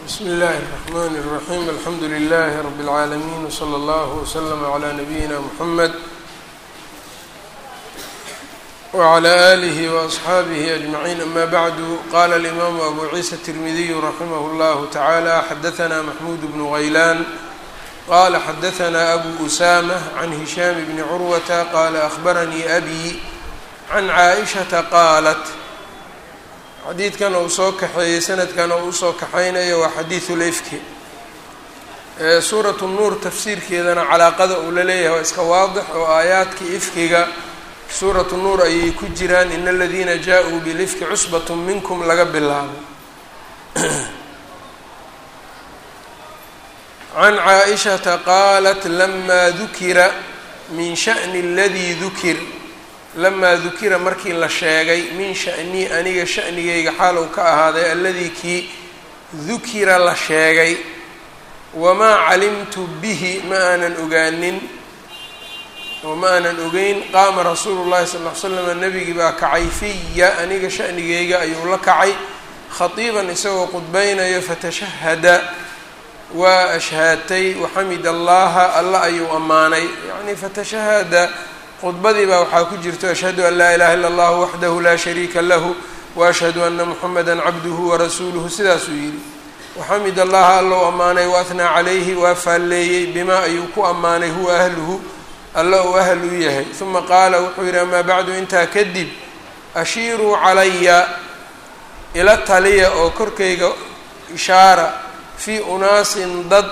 bsmi اllahi الرحmn الرaحيم alxamdu لlh رb العaalمين وslى اllه وslm عlى نabيina mحamed وعlى آlih وأصxaabih أجمعين ama bعd qala الإmam أbu ciisa التirmidiy raximh اllah taعalى xadaثna maxmud bn غaylan qala xadaثna abu أsamة عn هisham bn curwata qala أخbaranii أbي can caaئشhaةa qaalat xadiidkan uu soo kaxeeyey sanadkan oo usoo kaxaynayo waa xadiidu lefki suuratu nuur tafsiirkeedana calaaqada uu la leeyahay waa iska waadix oo aayaadkii ifkiga suuratu nuur ayay ku jiraan in aladiina jaa-uu bilifki cusbat minkum laga bilaabo can caaishata qaalat lamaa dukira min sha'ni aladii dukir lamaa dukira markii la sheegay min sha'nii aniga sha'nigayga xaalow ka ahaaday alladii kii dukira la sheegay wamaa calimtu bihi ma aanan ogaanin oo ma aanan ogeyn qaama rasuulu llahi sal ll ly slam nebigii baa kacay fiya aniga sha'nigayga ayuu la kacay khatiiban isagoo qudbaynayo fatashahada waa ashhaatay waxamid allaha alla ayuu ammaanay yacni fatashahada khudbadii baa waxaa ku jirto ashhadu an laa ilaha illa allahu waxdahu laa shariika lahu waashhadu ana muxameda cabduhu warasuuluhu sidaasuu yidhi waxamid allaha allow ammaanay waahnaa calayhi waa faalleeyey bimaa ayuu ku ammaanay huwa ahluhu alla uu ahl u yahay uma qaala wuxuu yidhi amaa bacdu intaa kadib ashiiruu calaya ila taliya oo korkayga ishaara fii unaasin dad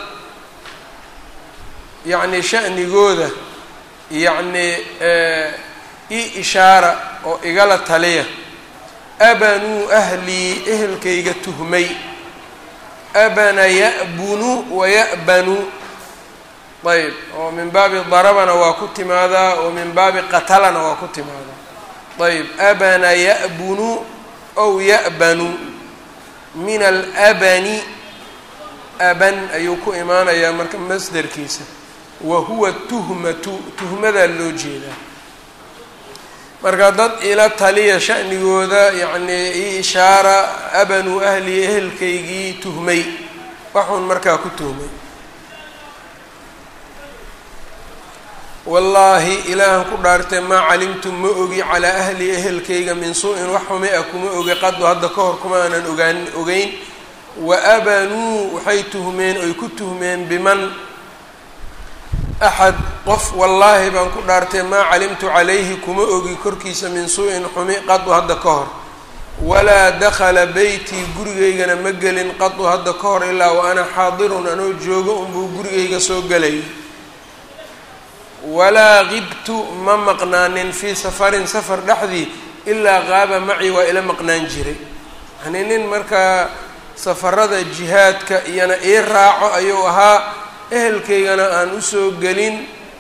yacni sha'nigooda yacni i ishaara oo igala taliya abanuu ahlii ehelkayga tuhmay abana ya'bunu waya'banu ayb oo min baabi darabana waa ku timaadaa oo min baabi qatalana waa ku timaadaa ayb abana ya'bunu ow ya'banu min alabani aban ayuu ku imaanayaa marka masderkiisa wa huwa tuhmatu tuhmadaa loo jeedaa marka dad ila taliya sha'nigooda yacnii i ishaara abanuu ahlii ehelkaygii tuhmay waxuun markaa ku tuhmay wallaahi ilaahan ku dhaartay maa calimtu ma ogi calaa ahli ehelkayga min suu-in wax xumi a kuma ogi qadu hadda ka hor kuma aanan ogaan ogeyn wa abanuu waxay tuhmeen oy ku tuhmeen biman axad qof wallaahi baan ku dhaartay maa calimtu calayhi kuma ogi korkiisa min suu-in xumi qadu hadda ka hor walaa dakhala beytii gurigaygana ma gelin qadu hadda ka hor ilaa wa ana xaadirun anoo joogo unbuu gurigayga soo gelay walaa qibtu ma maqnaanin fii safarin safar dhexdii ilaa qaaba maci waa ila maqnaan jiray yacnii nin markaa safarada jihaadka iyana ii raaco ayuu ahaa ehelkaygana aan usoo gelin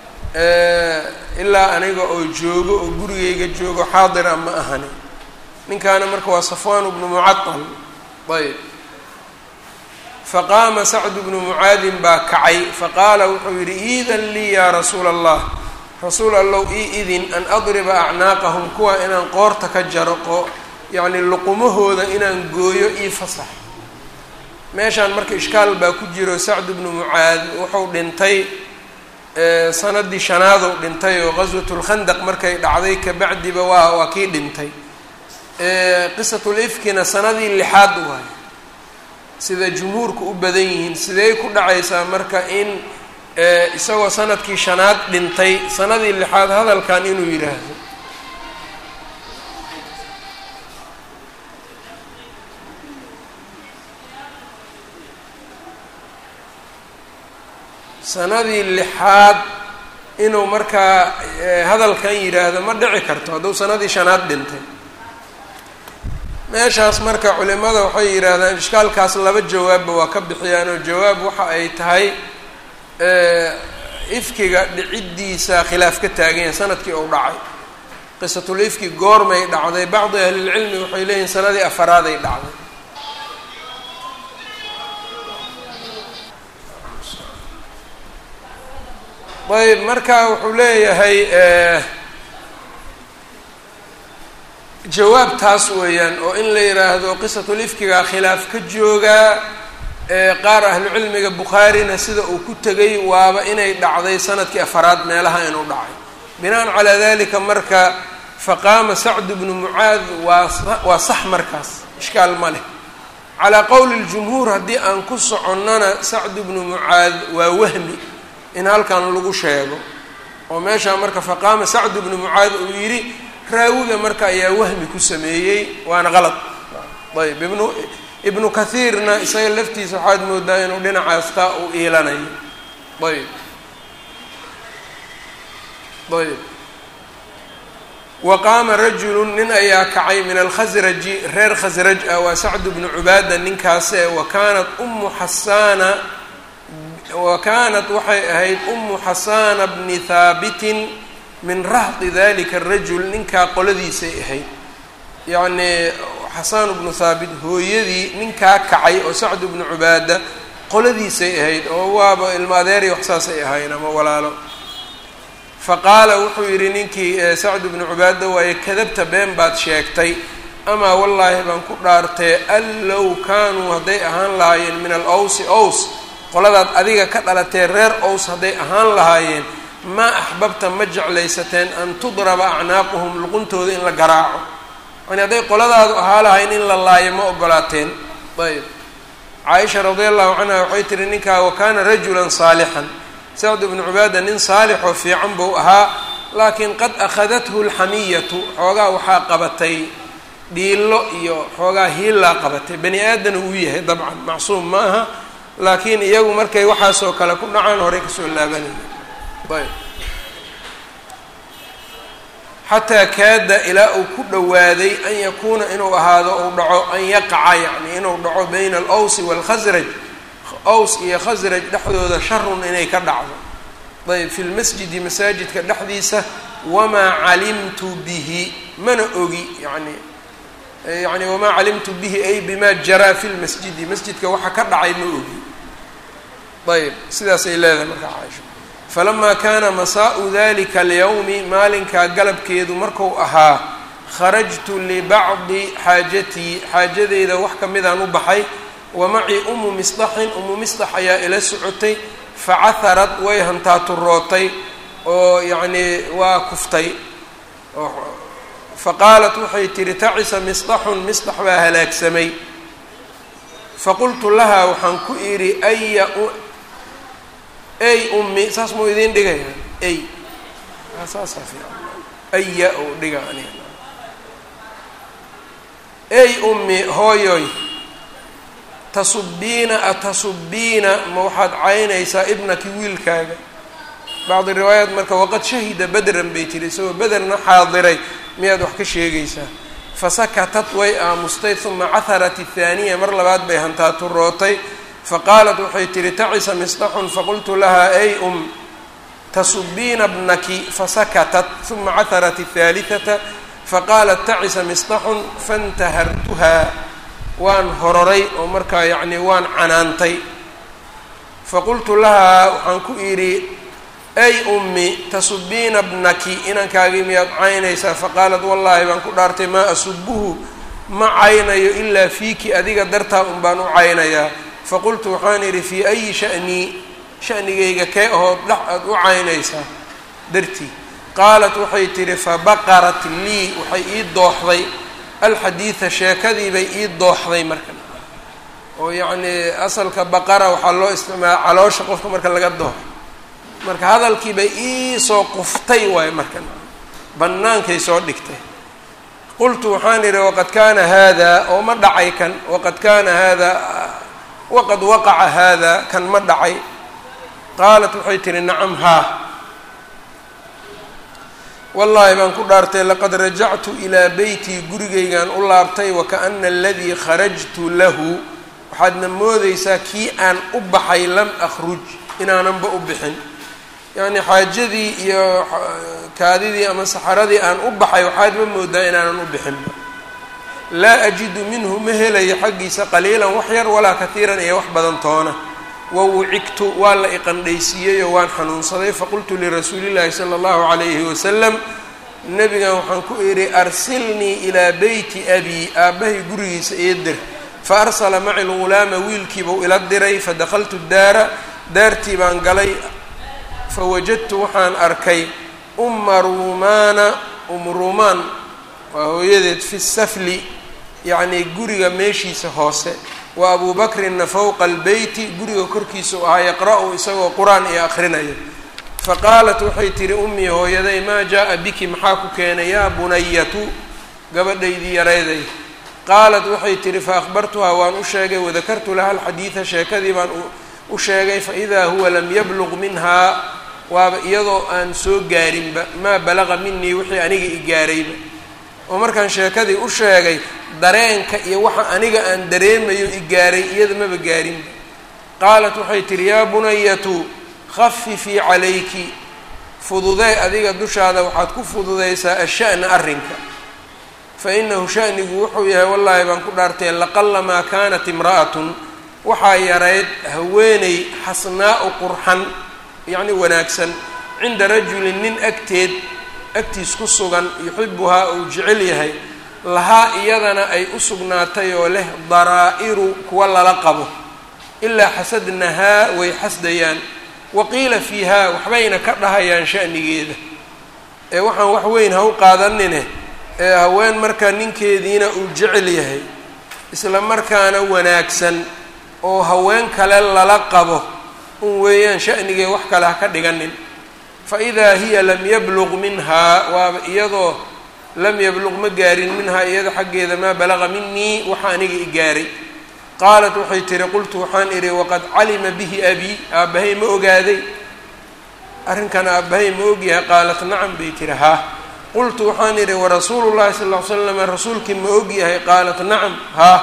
ilaa aniga oo joogo oo gurigayga joogo xaadira ma ahani ninkaana marka waa safwaan bnu mucatal ayb faqaama sacdu bnu mucaadin baa kacay faqaala wuxuu yidhi iidan lii yaa rasuula allah rasuul allow ii idin an adriba acnaaqahum kuwa inaan qoorta ka jaro qo yacni luqumahooda inaan gooyo ii fasax meeshaan marka ishkaal baa ku jiro sacdu bnu mucaad wuxuu dhintay sanadii shanaadou dhintay oo qaswatulkhandaq markay dhacday kabacdiba waa waa kii dhintay qisatul ifkina sanadii lixaad waayo sida jumhuurku u badan yihiin sidey ku dhacaysaa marka in isagoo sanadkii shanaad dhintay sanadii lixaad hadalkan inuu yidhaahdo sanadii lixaad inuu markaa hadalkan yidhaahdo ma dhici karto hadduu sanadii shanaad dhintay meeshaas marka culimada waxay yidhaahdaan ishkaalkaas laba jawaabba waa ka bixiyaan oo jawaab waxa ay tahay ifkiga dhiciddiisa khilaaf ka taagan yahay sanadkii uu dhacay qisatul ifki goormay dhacday bacdi ahlilcilmi waxay leeyihin sanadii afaraaday dhacday ayb marka wuxuu leeyahay jawaab taas weeyaan oo in la yidhaahdo qisatul ifkigaa khilaaf ka joogaa qaar ahlucilmiga bukhaarina sida uu ku tegay waaba inay dhacday sanadkii afaraad meelaha inuu dhacay binaan calaa dalika marka faqaama sacdu bnu mucaad waa waa sax markaas ishkaal ma leh calaa qowli ljumhuur haddii aan ku soconnana sacdu bnu mucaad waa wahmi in halkan lagu sheego oo meeshaa marka faqaama sacdu bnu mucaad uu yidhi raawiga marka ayaa wahmi ku sameeyey waana qalad ayb ibnu ibnu kathiirna isaga laftiisa waxaad moodaa inuu dhinacaas taa uu iilanayo ayb ayb wa qaama rajulu nin ayaa kacay min alkhasraji reer khasraj ah waa sacdu bnu cubaada ninkaase wa kaanat ummu xasaana wa kaanat waxay ahayd ummu xasaana bni haabitin min rahdi dalika arajul ninkaa qoladiisay ahayd yacnii xasaan bnu haabit hooyadii ninkaa kacay oo sacdu bnu cubaada qoladiisay ahayd oo waaba ilmo adeeray wax saasay ahayn ama walaalo faqaala wuxuu yidhi ninkii sacdu bnu cubaada waaye kadabta been baad sheegtay amaa wallaahi baan ku dhaartee an low kaanuu hadday ahaan lahaayeen min al owsi ows qoladaad adiga ka dhalatee reer ows hadday ahaan lahaayeen maa axbabta ma jeclaysateen an tudraba acnaaquhum luquntooda in la garaaco yani hadday qoladaadu ahaa lahayn in la laayo ma ogolaateen ayb caaisha radia allahu canha waxay tihi ninkaa wa kaana rajulan saalixan sacd bnu cubaada nin saalixoo fiican buu ahaa laakiin qad akhadathu lxamiyatu xoogaa waxaa qabatay dhiilo iyo xoogaa hiillaa qabatay bani aadana uu yahay dabcan macsuum ma aha laakiin iyagu markay waxaasoo kale ku dhacaan horey kasoo laabanaya ayb xataa kaada ilaa uu ku dhowaaday an yakuuna inuu ahaado uu dhaco an yaqaca yacni inuu dhaco bayna alowsi waalkhasraj ows iyo khasraj dhexdooda sharun inay ka dhacdo ayb fi lmasjidi masaajidka dhexdiisa wamaa calimtu bihi mana ogi yani yani wamaa calimtu bihi ay bima jaraa fi lmasjidi masjidka waxa ka dhacay ma ogi ayb sidaasay leedahay markaa caaisha falamaa kaana masaa'u dalika alyawmi maalinkaa galabkeedu marku ahaa kharajtu libacdi xaajatii xaajadeyda wax ka midaan u baxay wa macii umu misdaxin umu misdax ayaa ila socotay facaharad way hantaaturootay oo yacnii waa kuftay faqaalat waxay tihi tacisa misdaxun misdax baa halaagsamay faqultu lahaa waxaan ku idhi aya ey ummi saas muu idiin dhigaya ey saasaa fiican aya ou dhiga aniga ey ummi hooyoy tasubbiina atasubbiina ma waxaad caynaysaa ibnaki wiilkaaga bacdi riwaayaat marka waqad shahida bedran bay tiri isagoo bederna xaadiray miyaad wax ka sheegaysaa fasakatat way aamustay uma caharat athaaniya mar labaad bay hantaaturootay faqaalat waxay tihi tacisa misdaxun faqultu lahaa ay um tasubbiina bnaki fasakatat uma caharat athaalihata faqaalat tacisa misdaxun fantahartuhaa waan hororay oo markaa yacni waan canaantay faqultu lahaa waxaan ku idhi ay ummi tasubbiina bnaki inankaagii miyaad caynaysaa faqaalat wallaahi baan ku dhaartay maa asubuhu ma caynayo ilaa fiiki adiga dartaa un baan u caynayaa faqultu waxaan idhi fii ayi sha'nii shanigayga kee ahood dhex aad u caynaysaa dartii qaalat waxay tidhi fabaqarat lii waxay ii dooxday alxadiida sheekadii bay ii dooxday marka oo yacnii asalka baqara waxaa loo isticmaala caloosha qofka marka laga dooxo marka hadalkii bay ii soo quftay waayo marka bannaankay soo dhigtay qultu waxaan idhi waqad kaana haada oo ma dhacay kan waqad kaana haada waqad waqaca haada kan ma dhacay qaalat waxay tihi nacam haa wallaahi baan ku dhaartay laqad rajactu ilaa beytii gurigaygaan u laabtay wakaana aladii kharajtu lahu waxaadna moodaysaa kii aan u baxay lam akhruj inaananba u bixin yacni xaajadii iyo kaadidii ama saxaradii aan u baxay waxaad ma moodaa inaanan u bixinba laa ajidu minhu ma helayo xaggiisa qaliilan wax yar walaa katiiran iyo wax badan toona wawucigtu waa la iqandhaysiiyeyoo waan xanuunsaday faqultu lirasuulillaahi sala allahu calayhi wasalam nebigan waxaan ku idhi arsilnii ilaa beyti abii aabbahay gurigiisa eeder fa arsala maci lgulaama wiilkiibuu ila diray fadakaltu daara daartii baan galay fawajadtu waxaan arkay uma ruumaana um ruumaan waa hooyadeed fi safli yacnii guriga meeshiisa hoose wa abuu bakrinna fowqa albeyti guriga korkiisa u ahaa yaqra-u isagoo qur-aan iyo akhrinayo faqaalat waxay tihi ummii hooyaday maa jaa-a biki maxaa ku keenay yaa bunayatu gabadhaydii yarayday qaalat waxay tihi fa akhbartuhaa waan u sheegay wadakartu laha alxadiida sheekadii baan u sheegay faidaa huwa lam yabluq minhaa waaba iyadoo aan soo gaarinba maa balaqa minii wixii aniga i gaarayba oo markaan sheekadii u sheegay dareenka iyo waxa aniga aan dareemayo i gaaray iyada maba gaarinba qaalat waxay tihi yaa bunayatu khafifii calayki fududee adiga dushaada waxaad ku fududaysaa asha'na arrinka fa inahu sha'nigu wuxuu yahay wallaahi baan ku dhaartay laqalamaa kaanat imra'atun waxaa yarayd haweeney xasnaa'u qurxan yacni wanaagsan cinda rajulin nin agteed agtiis ku sugan yuxibuhaa uu jecel yahay lahaa iyadana ay u sugnaatay oo leh daraa'iru kuwa lala qabo ilaa xasadnahaa way xasdayaan waqiila fiihaa waxbayna ka dhahayaan sha'nigeeda ee waxaan wax weyn ha u qaadanine ee haween markaa ninkeediina uu jecel yahay isla markaana wanaagsan oo haween kale lala qabo un weeyaan sha'nigee wax kale ha ka dhiganin fa idaa hiya lam yabluq minhaa waaba iyadoo lam yabluq ma gaarin minhaa iyada xaggeeda maa balaqa minii waxa aniga i gaaray qaalat waxay tihi qultu waxaan idhi waqad calima bihi abii aabbahay ma ogaaday arrinkan aabbahay ma ogyahay qaalat nacam bay tihi haa qultu waxaan idhi warasuulu llahi sal ll ly slam rasuulkii ma ogyahay qaalat nacam haa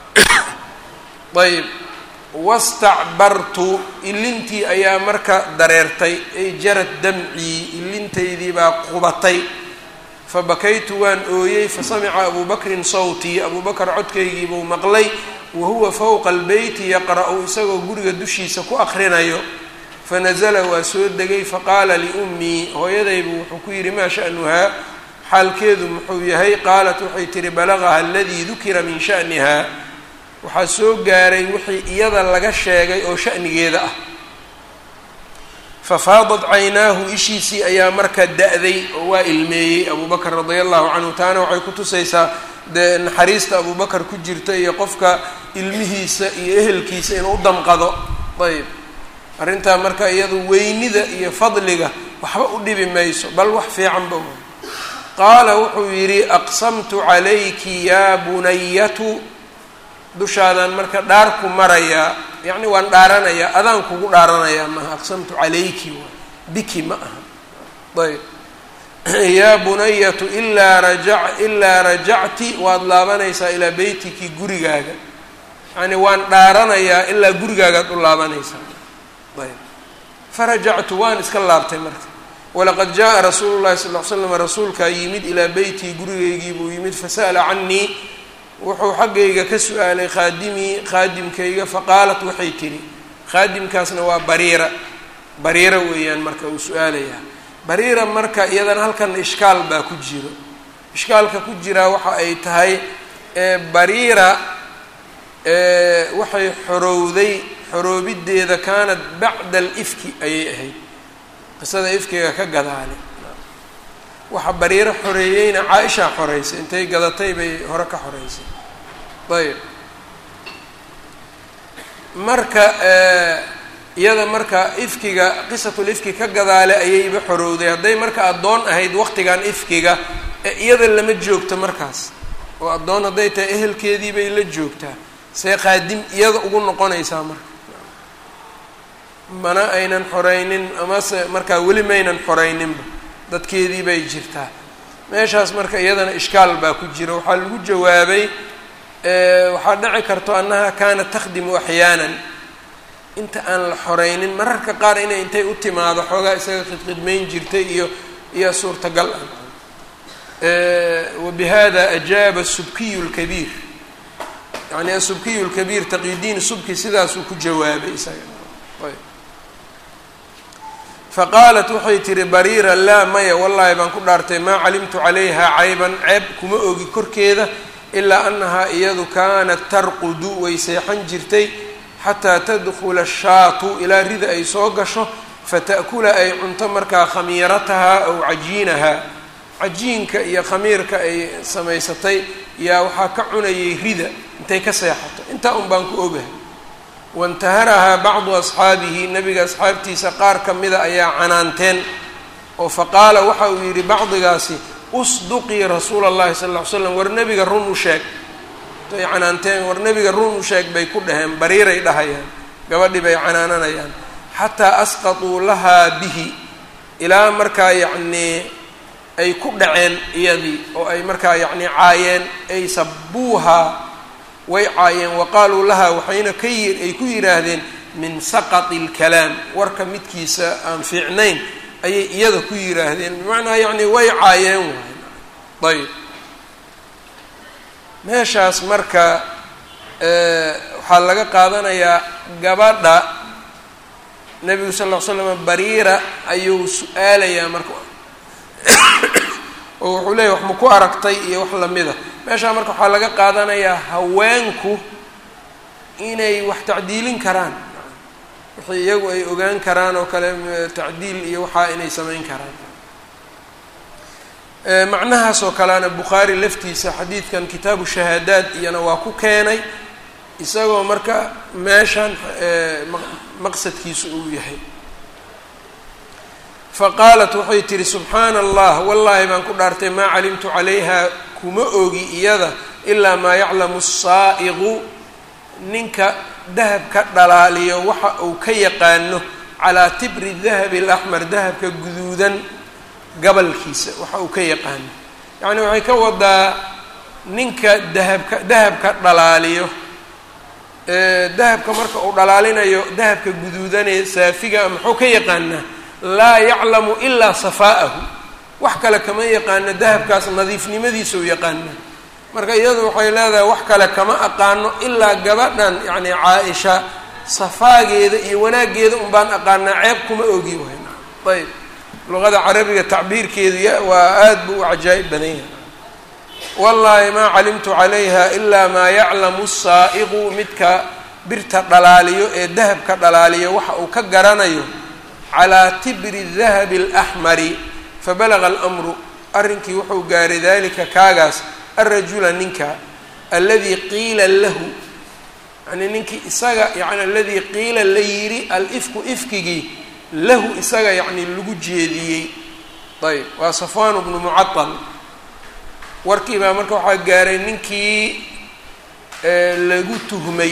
ayb wastacbartu ilintii ayaa marka dareertay ay jarad damcii ilintaydii baa qubatay fabakaytu waan ooyey fasamica abuu bakrin sawtii abuu bakar codkaygiibuu maqlay wahuwa fowqa albeyti yaqra-u isagoo guriga dushiisa ku akrinayo fanazala waa soo degay faqaala liummii hooyadaybu wuxuu ku yidhi maa sha'nuhaa xaalkeedu muxuu yahay qaalat waxay tihi balagaha aladii dukira min sha'niha waxaa soo gaaray wixii iyada laga sheegay oo sha'nigeeda ah fafaadat caynaahu ishiisii ayaa marka da-day oo waa ilmeeyey abuu bakr radia allahu canhu taana waxay ku tusaysaa dee naxariista abuu bakar ku jirta iyo qofka ilmihiisa iyo ehelkiisa inuu u damqado ayb arrintaa marka iyadu weynida iyo fadliga waxba u dhibi mayso bal wax fiicanba qaala wuxuu yidhi aqsamtu calayki yaa bunayatu dushaadaan marka dhaar ku marayaa yacni waan dhaaranayaa adaan kugu dhaaranayaa maaha aqsamtu calayki waa biki ma aha ayb yaa bunayatu ilaa raja ilaa rajacti waad laabanaysaa ilaa beytiki gurigaaga yacni waan dhaaranayaa ilaa gurigaagaad u laabanaysaa ayb farajactu waan iska laabtay marka walaqad jaa rasuulu llahi sal l slam rasuulkaa yimid ilaa beytii gurigaygii buu yimid fasa'ala canii wuxuu xaggayga ka su-aalay khaadimii khaadimkayga faqaalat waxay tihi khaadimkaasna waa bariira bariira weeyaan marka uu su-aalayaa bariira marka iyadana halkan ishkaal baa ku jiro ishkaalka ku jiraa waxa ay tahay bariira waxay xorowday xoroobideeda kaanat bacda alifki ayay ahayd qisada ifkiga ka gadaale waxa bariiro xoreeyeyna caa-ishaa xoreysay intay gadatay bay hore ka xoreysay ayb marka iyada marka ifkiga qisatul ifki ka gadaale ayayba xorowday hadday marka addoon ahayd waqtigan ifkiga iyada lama joogto markaas oo addoon hadday tahay ehelkeedii bay la joogtaa see qaadim iyada ugu noqonaysaa marka mana aynan xoreynin amase markaa weli maynan xoreyninba dadkeedii bay jirtaa meeshaas marka iyadana ishkaal baa ku jira waxaa lagu jawaabay waxaa dhici karto annaha kaanat takhdimu axyaanan inta aan la xoreynin mararka qaar inay intay u timaado xoogaa isaga khidkhidmayn jirtay iyo iyo suurtagal ah wabihada ajaaba subkiyu lkabiir yani asubkiyu lkabiir taqiyudiin subki sidaasuu ku jawaabay isaga faqaalat waxay tihi bariira laa maya wallaahi baan ku dhaartay maa calimtu calayha cayban ceeb kuma ogi korkeeda ilaa annahaa iyadu kaanat tarqudu way seexan jirtay xataa tadkhula ashaatu ilaa rida ay soo gasho fata'kula ay cunto markaa khamiiratahaa aw cajiinahaa cajiinka iyo khamiirka ay samaysatay yaa waxaa ka cunayay rida intay ka seexato intaa un baan ku ogahay waintaharahaa bacdu asxaabihi nebiga asxaabtiisa qaar ka mida ayaa canaanteen oo faqaala waxa uu yidhi bacdigaasi usduqii rasuula allahi sal ll ly slam war nebiga run u sheeg intay canaanteen war nebiga run u sheeg bay ku dhaheen bariiray dhahayaan gabadhii bay canaananayaan xataa asqatuu lahaa bihi ilaa markaa yacnii ay ku dhaceen iyadii oo ay markaa yacnii caayeen ay sabuuhaa way caayeen wa qaaluu lahaa waxayna ka yi ay ku yidhaahdeen min saqati اlkalaam warka midkiisa aan fiicnayn ayay iyada ku yidhaahdeen bimacnaa yacni way caayeen waay ayb meeshaas marka waxaa laga qaadanayaa gabadha nebigu sal ll ly slam bariira ayuu su-aalayaa marka oo wuxuu leeyahy wax ma ku aragtay iyo wax lamida meeshaa marka waxaa laga qaadanayaa haweenku inay wax tacdiilin karaan wixii iyagu ay ogaan karaan oo kale tacdiil iyo waxaa inay samayn karaan macnahaas oo kalena bukhaari laftiisa xadiidkan kitaabu shahaadaad iyana waa ku keenay isagoo marka meeshan maqsadkiisu uu yahay faqaalat waxay tihi subxaana allah wallaahi baan ku dhaartay maa calimtu calayha kuma ogi iyada ilaa maa yaclamu asaa'iqu ninka dahab ka dhalaaliyo waxa uu ka yaqaano calaa tibri dahabi alaxmar dahabka guduudan gabalkiisa waxa uu ka yaqaano yacni waxay ka wadaa ninka dahabka dahabka dhalaaliyo dahabka marka uu dhalaalinayo dahabka guduudanee saafiga muxuu ka yaqaanaa laa yaclamu ilaa safaa'ahu wax kale kama yaqaano dahabkaas nadiifnimadiisa u yaqaana marka iyadu waxay leedahay wax kale kama aqaano ilaa gabadhan yacni caa-isha safaageeda iyo wanaaggeeda un baan aqaanaa ceeb kuma ogi wayna ayb luqada carabiga tacbiirkeedu ya waa aad buu u cajaa'ib badan yahay wallaahi maa calimtu calayha ilaa maa yaclamu saa'iqu midka birta dhalaaliyo ee dahabka dhalaaliyo waxa uu ka garanayo calaa tibri dahabi alaxmari fabalaga almru arrinkii wuxuu gaaray dalika kaagaas alrajula ninka aladii qiila lahu yani ninkii isaga yani aladii qiila la yidhi alifku ifkigii lahu isaga yacni lagu jeediyey ayb waa safwaan bnu mucatal warkii baa marka waxaa gaaray ninkii lagu tuhmay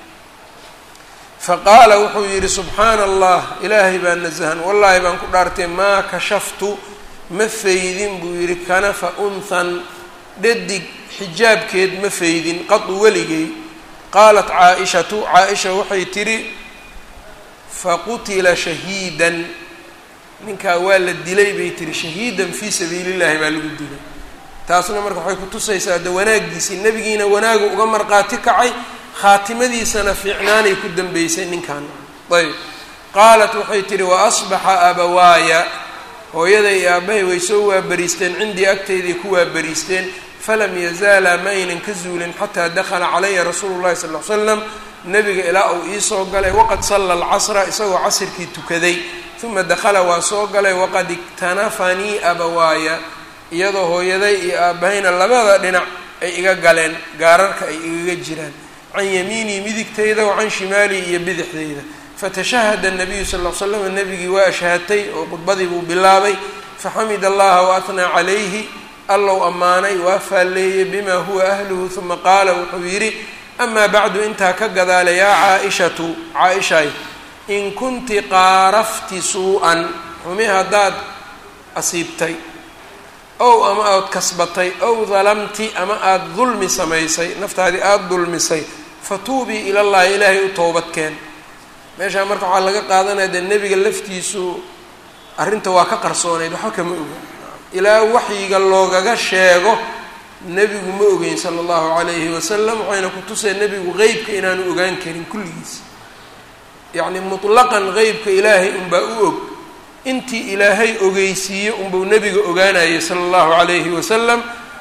faqaala wuxuu yidhi subxaana allah ilaahay baa nasahan wallaahi baan ku dhaartay maa kashaftu ma faydin buu yidhi kanafa unhan dhadig xijaabkeed ma faydin qadu weligay qaalat caa-ishatu caa-isha waxay tidhi faqutila shahiidan ninkaa waa la dilay bay tihi shahiidan fii sabiili llahi baa lagu dilay taasna marka waxay kutusaysaa de wanaaggiisii nebigiina wanaagu uga marqaati kacay khaatimadiisana fiicnaanay ku dambeysay ninkan ayb qaalat waxay tihi wa asbaxa abawaaya hooyaday iyo aabbahay way soo waabariisteen cindii agtayday ku waabariisteen falam yazaalaa ma aynan ka zuulin xataa dakhala calaya rasuulu llahi sal l slam nebiga ilaa uu iisoo galay waqad salla alcasra isagoo casirkii tukaday uma dakhala waa soo galay waqad iktanafanii abawaaya iyadoo hooyaday iyo aabbahayna labada dhinac ay iga galeen gaararka ay igaga jiraan can yamiinii midigtayda wa can shimaalii iyo bidixdayda fatashahada nabiyu sal l slam nebigii waa ashhaatay oo khudbadii buu bilaabay faxamid allaha waahnaa calayhi allow ammaanay waa faalleeyey bima huwa ahluhu uma qaala wuxuu yidhi amaa bacdu intaa ka gadaala yaa caa-ishatu caa-ishay in kunti qaarafti suu-an xumi haddaad asiibtay ow ama aad kasbatay ow dalamti ama aada dulmi samaysay naftaadii aada dulmisay fatuubii ilallahi ilaahay u toobadkeen meeshaa marka waxaa laga qaadanaya dee nebiga laftiisu arrinta waa ka qarsoonayd waxba kama oga ilaa waxyiga loogaga sheego nebigu ma ogeyn sala allahu calayhi wasalam waxayna ku tuseen nebigu qeybka inaanu ogaan karin kulligiis yacni mutlaqan qeybka ilaahay unbaa u og intii ilaahay ogeysiiye unbuu nebiga ogaanayay sala allahu calayhi wasalam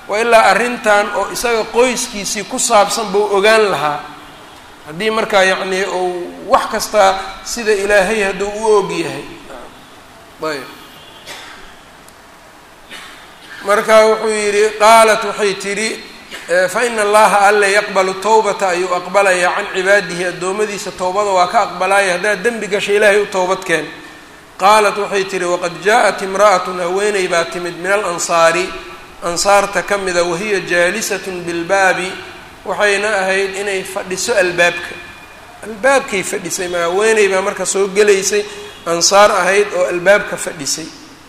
wa ilaa arrintan oo isaga qoyskiisii ku saabsan buu ogaan lahaa haddii markaa yacnii uu wax kastaa sida ilaahay hadduu u og yahay ayb marka wuxuu yidhi qaalat waxay tidhi fa ina allaha alle yaqbalu towbata ayuu aqbalayaa can cibaadihi addoommadiisa towbada waa ka aqbalaaya haddaad dembi gasha ilaahay u towbadkeen qaalat waxay tidhi waqad jaa-at imra'atun haweeney baa timid min alansaari ansaarta ka mida wahiya jaalisatun bilbaabi waxayna ahayd inay fadhiso albaabka albaabkay fadhisay ma haweeney baa marka soo gelaysay ansaar ahayd oo albaabka fadhisay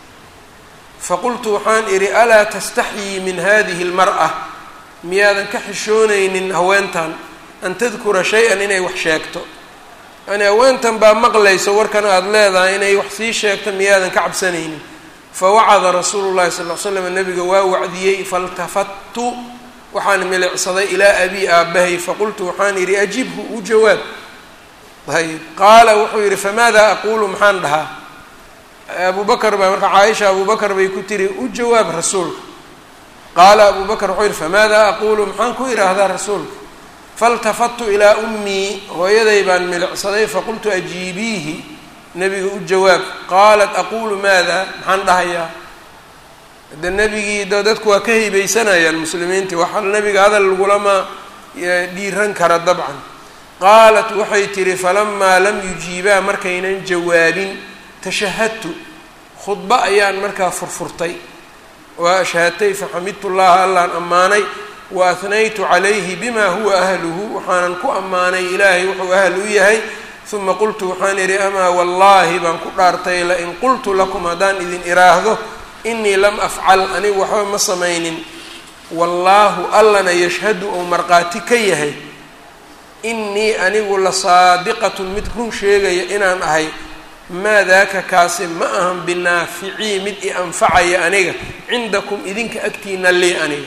faqultu waxaan idhi alaa tastaxyii min hadihi اlmar'a miyaadan ka xishoonaynin haweentan an tadkura shay-an inay wax sheegto yani haweentan baa maqlayso warkan aada leedahay inay wax sii sheegto miyaadan ka cabsanaynin fawacada rasuulu llahi sal l slam nabiga waa wacdiyey faltafattu waxaan milicsaday ilaa abii aabbahay faqultu waxaan idhi ajibhu u jawaab ayb qaala wuxuu yidhi famaada aquulu maxaan dhahaa abu bakr baa marka caaisha abu bakr bay ku tiri u jawaab rasuulka qaala abu bakr wuxuu yidhi famaada aquulu maxaan ku idhaahdaa rasuulka faltafattu ilaa ummii hooyaday baan milicsaday faqultu ajiibiihi nebiga u jawaab qaalat aquulu maada maxaan dhahayaa de nebigii d dadku waa ka heybaysanayaan muslimiintii waxaa nebiga hadal lagulama dhiiran kara dabcan qaalat waxay tihi falamaa lam yujiibaa markaynan jawaabin tashahadtu khudbo ayaan markaa furfurtay waa ashhaadtay faxamidtu llaha allaan ammaanay wa ahnaytu calayhi bima huwa ahluhu waxaanan ku ammaanay ilaahay wuxuu ahl u yahay uma qultu waxaan idhi amaa wallaahi baan ku dhaartay lain qultu lakum haddaan idin iraahdo inii lam afcal anigu waxba ma samaynin wallaahu allana yashhadu ou markhaati ka yahay inii anigu la saadiqatun mid run sheegaya inaan ahay maa daaka kaasi ma ahan binaaficii mid i anfacaya aniga cindakum idinka agtiina lii aniga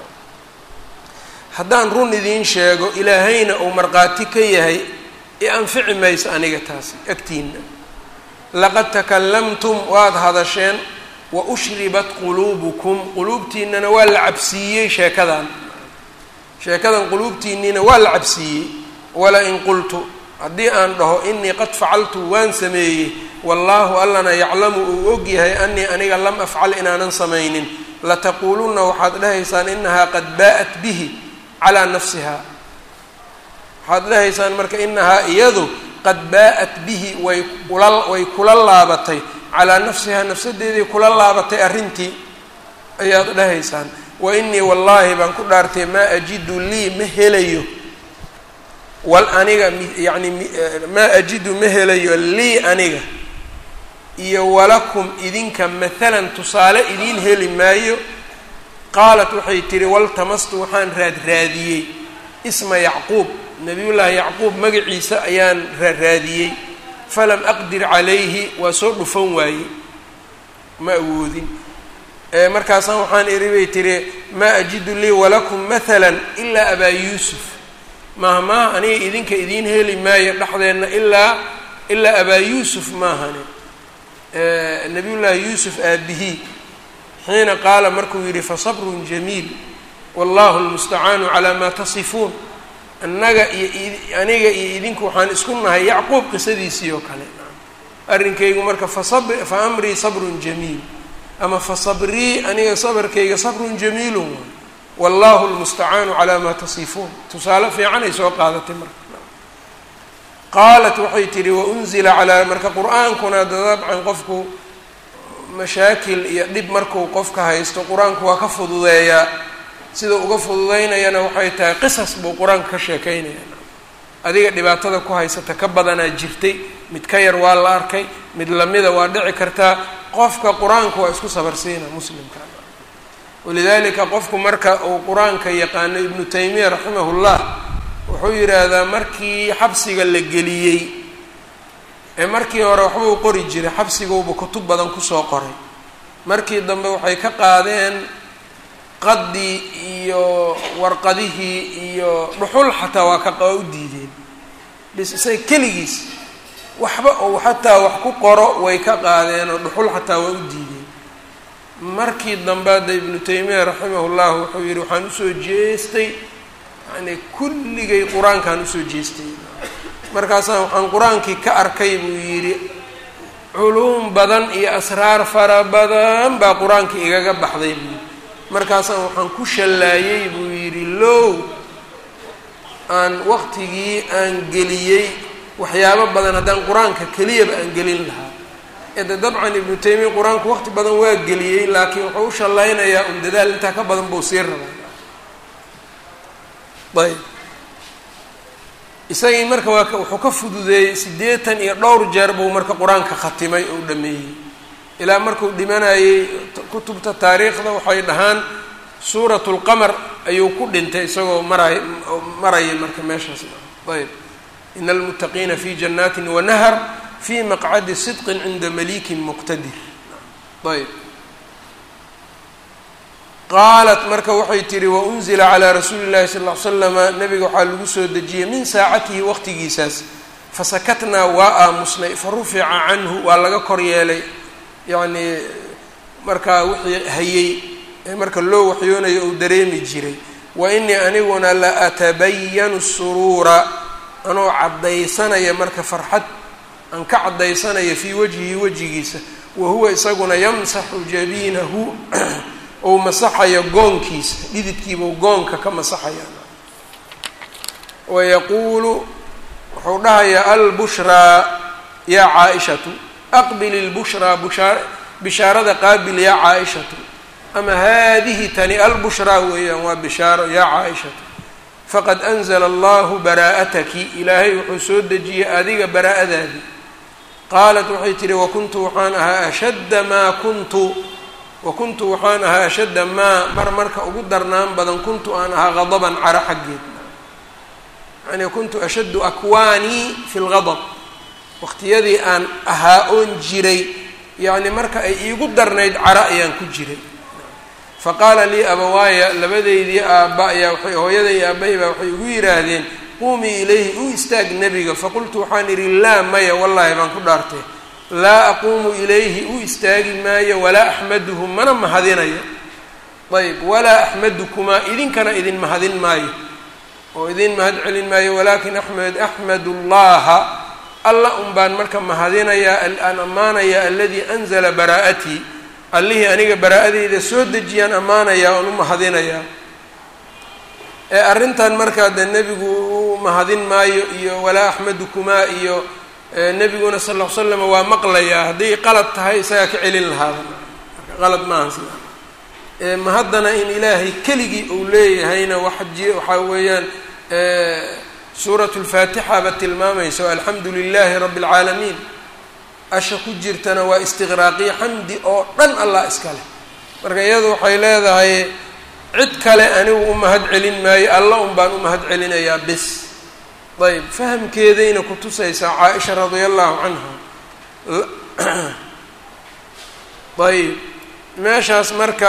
haddaan run idiin sheego ilaahayna uu markhaati ka yahay i anfici mayso aniga taasi agtiina laqad takalamtum waad hadasheen wa ushribat quluubukum quluubtiinana waa la cabsiiyey sheekadan sheekadan quluubtiinniina waa la cabsiiyey wala in qultu haddii aan dhaho inii qad facaltu waan sameeyey wallaahu allana yaclamu uu og yahay anii aniga lam afcal inaanan samaynin lataquulunna waxaad dhahaysaan inahaa qad baa'at bihi calaa nafsiha waxaad dhahaysaan marka inahaa iyadu qad baa'at bihi way kula way kula laabatay calaa nafsihaa nafsadeedii kula laabatay arrintii ayaad dhahaysaan wa inii wallaahi baan ku dhaartay maa ajidu lii ma helayo wal aniga yani maa ajidu ma helayo lii aniga iyo walakum idinka maalan tusaale idiin heli maayo qaalat waxay tihi waltamastu waxaan raadraadiyey isma yacquub nabiyullaahi yacquub magaciisa ayaan raaraadiyey falam aqdir calayhi waa soo dhufan waaye ma awoodin markaasaan waxaan idhi bay tihi maa ajidu lii walakum mahala ilaa abaa yuusuf maaha maaha aniga idinka idiin heli maayo dhexdeenna ilaa ilaa abaa yuusuf maahane nabiyullaahi yuusuf aabihii xiina qaala markuu yidhi fasabrun jamiil wallahu lmustacaanu calaa maa tasifuun annaga iyo aniga iyo idinku waxaan isku nahay yacquub qisadiisii oo kale arrinkaygu marka fasab fa amrii sabrun jamiil ama fa sabrii aniga sabarkayga sabrun jamiilun waay wallahu lmustacaanu calaa maa tasifuun tusaale fiican ay soo qaadatay marka qaalat waxay tihi waunzila calaa marka qur-aankuna dabcan qofku mashaakil iyo dhib markuu qofka haysto qur-aanku waa ka fududeeyaa sida uga fududeynayana waxay tahay qisas buu qur-aanka ka sheekeynaya adiga dhibaatada ku haysata ka badanaa jirtay mid ka yar waa la arkay mid lamida waa dhici kartaa qofka qur-aanka waa isku sabarsiina muslimka walidaalika qofku marka uu qur-aanka yaqaano ibnu taymiya raximahullah wuxuu yidhaahdaa markii xabsiga la geliyey ee markii hore waxbuu qori jiray xabsigauba kutub badan kusoo qoray markii dambe waxay ka qaadeen qaddii iyo warqadihii iyo dhuxul xataa waa ka waa u diideen bis isaga keligiis waxba ou xataa wax ku qoro way ka qaadeen oo dhuxul xataa waa u diideen markii dambe hadda ibnu taymiya raximah llah wuxuu yihi waxaan usoo jeestay yani kulligay qur-aankaan usoo jeestay markaasaan waxaan qur-aankii ka arkay buu yidhi culuum badan iyo asraar fara badan baa qur-aankii igaga baxday buu yidhi markaasaan waxaan ku shallaayey buu yidhi low aan waqtigii aan geliyey waxyaabo badan haddaan qur-aanka keliyaba aan gelin lahaa ede dabcan ibnu taymiya qur-aanku waqti badan waa geliyey laakiin wuxuu u shallaynayaa un dadaal intaa ka badan buu sii rabaa ayb isagii marka waa wuxuu ka fududeeyey siddeetan iyo dhowr jeer buu marka qur-aanka khatimay oo dhameeyey ilaa markuu dhimanayey kutubta taariikhda waxay dhahaan suurat lqamar ayuu ku dhintay isagoo maray maraya marka meeshaas ayb ina almuttaqiina fi janaatin wanahar fi maqcadi sidqin cinda malikin muqtadir ayb qaalat marka waxay tihi waunzila calaa rasuuli llahi sal ll ly slama nabiga waxaa lagu soo dejiyey min saacatihi waqtigiisaas fasakatnaa waa aamusnay fa rufica canhu waa laga kor yeelay yacnii markaa wixii hayey ee marka loo waxyoonayo uu dareemi jiray wa inii aniguna la atabayanu suruura anoo caddaysanaya marka farxad aan ka caddaysanaya fii wajhihi wejigiisa wa huwa isaguna yamsaxu jabiinahu ou masaxayo goonkiisa dhididkiibuu goonka ka masaxaya wayaquulu wuxuu dhahayaa albushraa yaa caa-ishatu aqbil ilbushraa bushaa bishaarada qaabil yaa caa-ishatu ama haadihi tani albushraa weeyaan waa bishaaro yaa caa-ishatu faqad anzla allahu baraa'ataki ilaahay wuxuu soo dejiyey adiga baraa'adaadii qaalat waxay tihi wakuntu waxaan ahaa ashadda maa kuntu wakuntu waxaan ahaa ashadda maa mar marka ugu darnaan badan kuntu aan ahaa gadaban caro xaggeed yani kuntu ashaddu akwaanii fi lgadab waqtiyadii aan ahaa oon jiray yacni marka ay iigu darnayd caro ayaan ku jiray faqaala lii abawaaya labadeydii aabba ayaa waay hooyaday iyo aabbahay baa waxay igu yidhaahdeen quumii ilayhi u istaag nebiga faqultu waxaan idhi laa maya wallaahi baan ku dhaartay laa aquumu ilayhi u istaagi maayo walaa axmaduhu mana mahadinayo ayb walaa axmadukumaa idinkana idin mahadin maayo oo idin mahad celin maayo walaakin axmed axmadu llaha alla un baan marka mahadinayaa aan ammaanayaa aladii anzala baraa'atii allihii aniga baraa'adeyda soo dejiyaan ammaanayaa oon u mahadinayaa ee arrintan markaa dee nebigu u mahadin maayo iyo walaa axmadukumaa iyo nebiguna sal ll ly slam waa maqlayaa hadday qalad tahay isagaa ka celin lahaada marka qalad maaha sida ma haddana in ilaahay keligii uu leeyahayna waji waxaa weeyaan suuratu lfaatixa ba tilmaamayso alxamdu lilahi rabbi اlcaalamiin asha ku jirtana waa istiqraaqiya xamdi oo dhan allah iska leh marka iyadu waxay leedahay cid kale anigu u mahad celin maayo alla un baan u mahad celinayaa bis ayb fahamkeedayna kutusaysaa caaisha radia allahu canha ayb meeshaas marka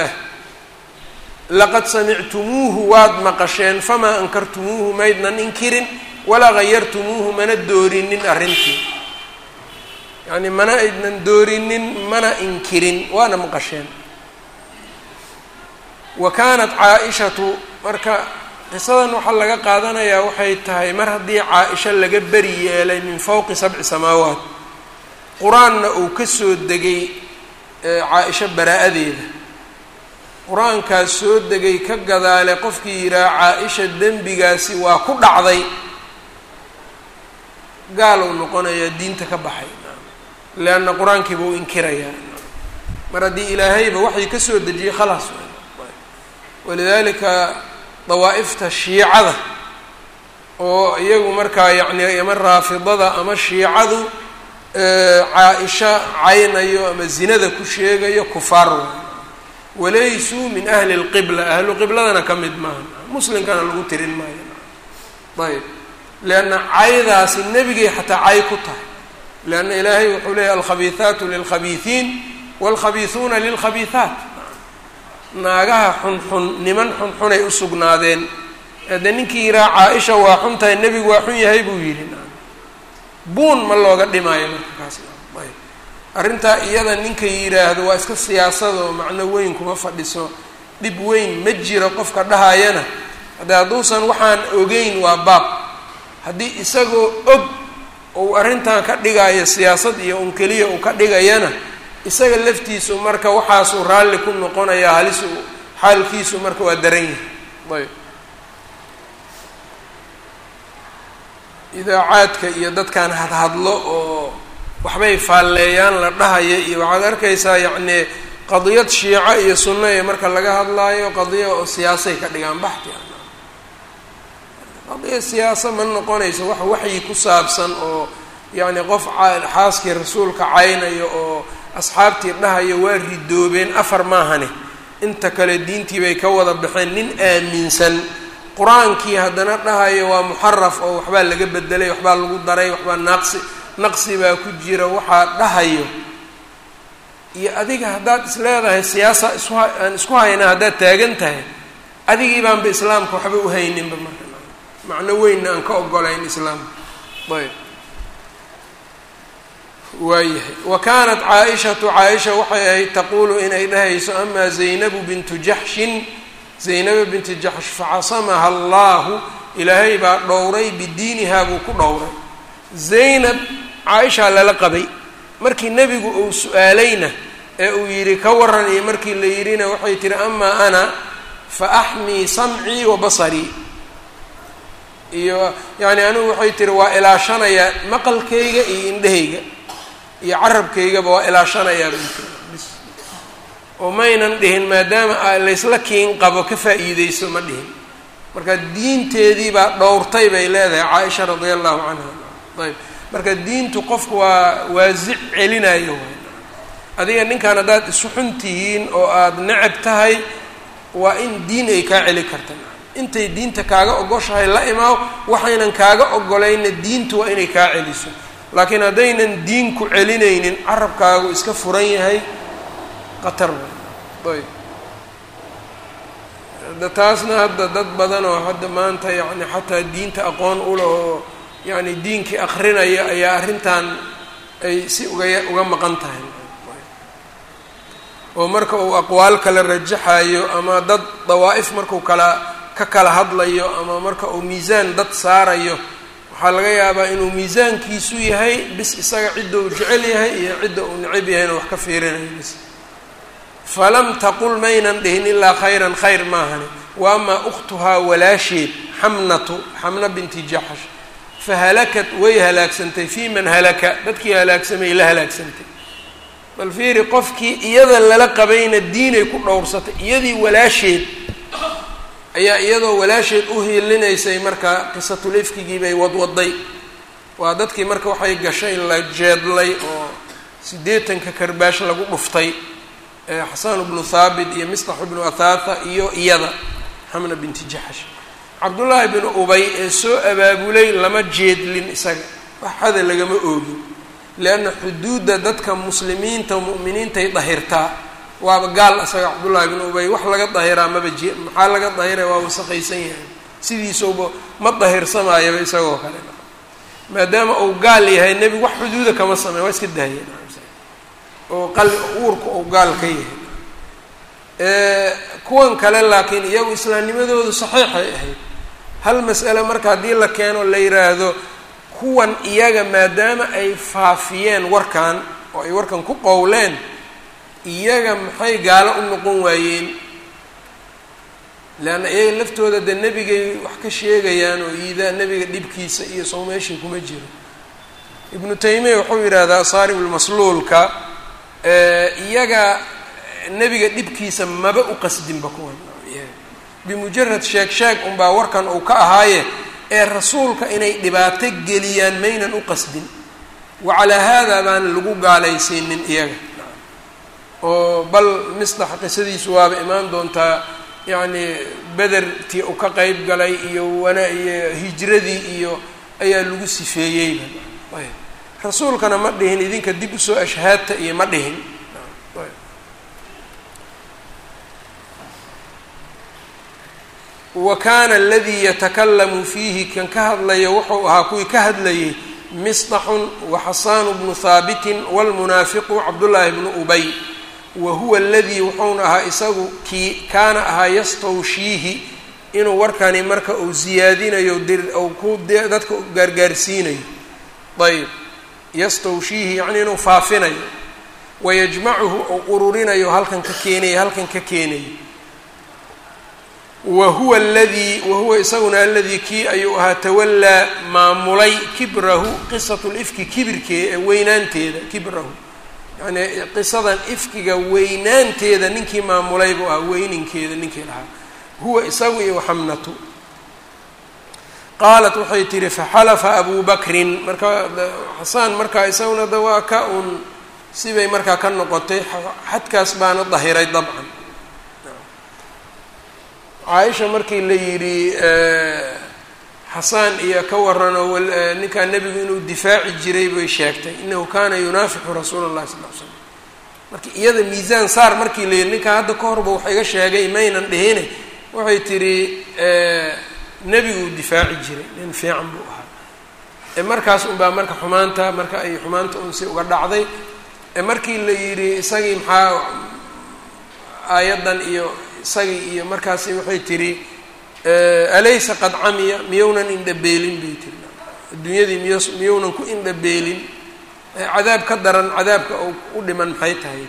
laqad samictumuuhu waad maqasheen famaa ankartumuuhu maydnan inkirin walaa gayartumuuhu mana doorinin arrintii yacni mana aydnan doorinin mana inkirin waana maqasheen wa kaanat caa-ishatu marka qisadan waxaa laga qaadanayaa waxay tahay mar haddii caa-isha laga beri yeelay min fowqi sabci samaawaat qur-aanna uu ka soo degay caa-isho baraa-adeeda qur-aankaas soo degay ka gadaale qofkii yidhaha caa-isha dembigaasi waa ku dhacday gaal uu noqonayaa diinta ka baxay leanna qur-aankii buu inkirayaa mar haddii ilaahayba waxay ka soo dejiyey khalaas walidaalika dawaa'ifta shiicada oo iyagu markaa yacni ama raafidada ama shiicadu caa-isha caynayo ama zinada ku sheegayo kufaar waay walaysuu min ahli lqibla ahlu qibladana ka mid maaha muslimkana lagu tirin maayo ayb leanna caydaasi nebigay xataa cay ku tahay leanna ilaahay wuxuu leeyahy alkhabiihaatu lilkhabiihiin waalkhabiihuuna lilkhabiihaat naagaha xunxun niman xunxunay u sugnaadeen de ninkii yiraa caa-isha waa xun tahay nebigu waa xun yahay buu yidhi buun ma looga dhimaayo marka kaas ayb arrintaa iyada ninka yidhaahdo waa iska siyaasado macno weyn kuma fadhiso dhib weyn ma jiro qofka dhahayana haddee hadduusan waxaan ogeyn waa baab haddii isagoo og uu arrintan ka dhigayo siyaasad iyo un keliya uu ka dhigayana isaga laftiisu marka waxaasuu raalli ku noqonayaa halis xaalkiisu marka waa daran yahay ayb idaacaadka iyo dadkan hadhadlo oo waxbay faalleeyaan la dhahaya iyo waxaad arkaysaa yacnii qadiyad shiico iyo sunno ee marka laga hadlaayo qadiya oo siyaasay ka dhigaan baxti qadiya siyaasa ma noqonayso wax waxyi ku saabsan oo yacni qof xaaskii rasuulka caynayo oo asxaabtii dhahayo waa ridoobeen afar maahane inta kale diintii bay ka wada baxeen nin aaminsan qur-aankii haddana dhahayo waa muxaraf oo waxbaa laga bedelay waxbaa lagu daray waxbaa naaqsi naqsi baa ku jira waxaa dhahayo iyo adiga haddaad is leedahay siyaasa isu aan isku hayna haddaad taagan tahay adigii baanba islaamka waxba uhayninba marka macno weynna aan ka ogolayn islaamka ayb waayahay wa kaanat caa-ishatu caa-isha waxay ahayd taquulu inay dhahayso amaa zaynabu bintu jaxshin zaynaba binti jaxsh facasamaha allaahu ilaahay baa dhowray bidiinihaa buu ku dhowray zaynab caa-ishaa lala qabay markii nebigu uu su-aalayna ee uu yidhi ka waran iyo markii la yidhina waxay tihi amaa ana fa axmii samcii wa basarii iyo yacni anigu waxay tihi waa ilaashanayaa maqalkayga iyo indhahayga iyo carabkaygaba waa ilaashanayaa bis oo maynan dhihin maadaama laysla kiin qabo ka faa'iideyso ma dhihin marka diinteedii baa dhowrtay bay leedahay caaisha radia allahu canha ayb marka diintu qofku waa waasic celinayo waay adiga ninkan haddaad isu xun tihiin oo aada necab tahay waa in diin ay kaa celi karta intay diinta kaaga ogoshahay la imaaw waxaynan kaaga ogolayna diintu waa inay kaa celiso laakiin haddaynan diin ku celinaynin carabkaagu iska furan yahay qatar ayb da taasna hadda dad badan oo hadda maanta yacni xataa diinta aqoon uleh oo yacni diinkii akrinaya ayaa arrintan ay si uga uga maqan tahay oo marka uu aqwaal kala rajaxayo ama dad dawaa'if markuu kala ka kala hadlayo ama marka uu miisaan dad saarayo waxaa laga yaabaa inuu miisaankiisu yahay bis isaga cidda uu jecel yahay iyo cidda uu necab yahayna wax ka fiirinayo bis falam taqul maynan dhihin ilaa khayran khayr maahani wa amaa ukhtuhaa walaasheed xamnatu xamna binti jaxash fahalakat way halaagsantay fii man halaka dadkii halaagsamay la halaagsantay bal fiiri qofkii iyada lala qabayna diinay ku dhowrsatay iyadii walaasheed ayaa iyadoo walaasheed u hiilinaysay marka qisatul ifkigii bay wadwaday waa dadkii marka waxay gashay la jeedlay oo siddeetanka karbaash lagu dhuftay xasan bnu thaabit iyo mislax bnu athatha iyo iyada xamna binti jaxash cabdullaahi bnu ubay ee soo abaabulay lama jeedlin isaga waxada lagama oogin lianna xuduudda dadka muslimiinta mu'miniintay dahirtaa waaba gaal isaga cabdullaahi bnu ubay wax laga dahiraa maba je maxaa laga dahira waa wasaqaysan yahay sidiisauba ma dahirsamayaba isagoo kale maadaama uu gaal yahay nebigu wax xuduuda kama sameyn waa iska daaya oo qal uurka uu gaal ka yahay kuwan kale laakiin iyagu islaamnimadoodu saxiixay ahayd hal mas'ale marka haddii la keeno la yidhaahdo kuwan iyaga maadaama ay faafiyeen warkan oo ay warkan ku qowleen iyaga maxay gaalo u noqon waayeen leanna iyaga laftooda dee nebigay wax ka sheegayaan oo iidaa nebiga dhibkiisa iyo sow meeshii kuma jiro ibnu taymiya wuxuu yidhaahdaa saaribulmasluulka iyaga nebiga dhibkiisa maba u qasdinba kuwan bimujarad sheeg sheeg unbaa warkan uu ka ahaaye ee rasuulka inay dhibaato geliyaan maynan u qasdin wa calaa haadaa baan lagu gaalaysiinin iyaga oo bal mislax qisadiisu waaba imaan doontaa yacni bedertii uu ka qeyb galay iyo wana iyo hijradii iyo ayaa lagu sifeeyeyba ayb rasuulkana ma dhihin idinka dib usoo ashhaadta iyo ma dhihin wa kaana aladii yatakalamu fiihi kan ka hadlaya wuxuu ahaa kuwii ka hadlayay misطaxun waxasaanu bnu haabitin wاlmunaafiqu cabdullaahi bnu ubay wa huwa aladii wuxuuna ahaa isagu kii kaana ahaa yastawshiihi inuu warkani marka uu ziyaadinayo ou ku dadka gaargaarsiinayo ayb yastawshiihi yacnii inuu faafinayo wayajmacuhu ou ururinayo halkan ka keenayo halkan ka keenayo wa huwa aladii wa huwa isaguna aladii kii ayuu ahaa tawallaa maamulay kibrahu qisatu lifki kibirkee ee weynaanteeda kibrahu yacnii qisadan ifkiga weynaanteeda ninkii maamulay buu ahaa weyninkeeda ninkii lahaa huwa isagu iyo xamnatu qaalat waxay tihi faxalafa abu bakrin marka xasaan markaa isaguna da waa ka un sibay markaa ka noqotay xadkaas baana dahiray dabcan caaisha markii la yidhi xasaan iyo ka warano ninkaa nebigu inuu difaaci jiray bay sheegtay inahu kaana yunaafiqu rasuula اllahi sal l slam marka iyada miisaan saar markii la yidhi ninkaa hadda ka horba wax iga sheegay maynan dhihine waxay tidhi nebiguu difaaci jiray nin fiican buu ahaa markaas unbaa marka xumaanta marka ay xumaanta unsi uga dhacday markii la yidhi isagii maxaa aayaddan iyo isagii iyo markaasi waxay tidhi alaysa qad camiya miyownan indhabeelin bay tiri adduunyadii miy miyownan ku indhabeelin cadaab ka daran cadaabka u dhiman maxay tahay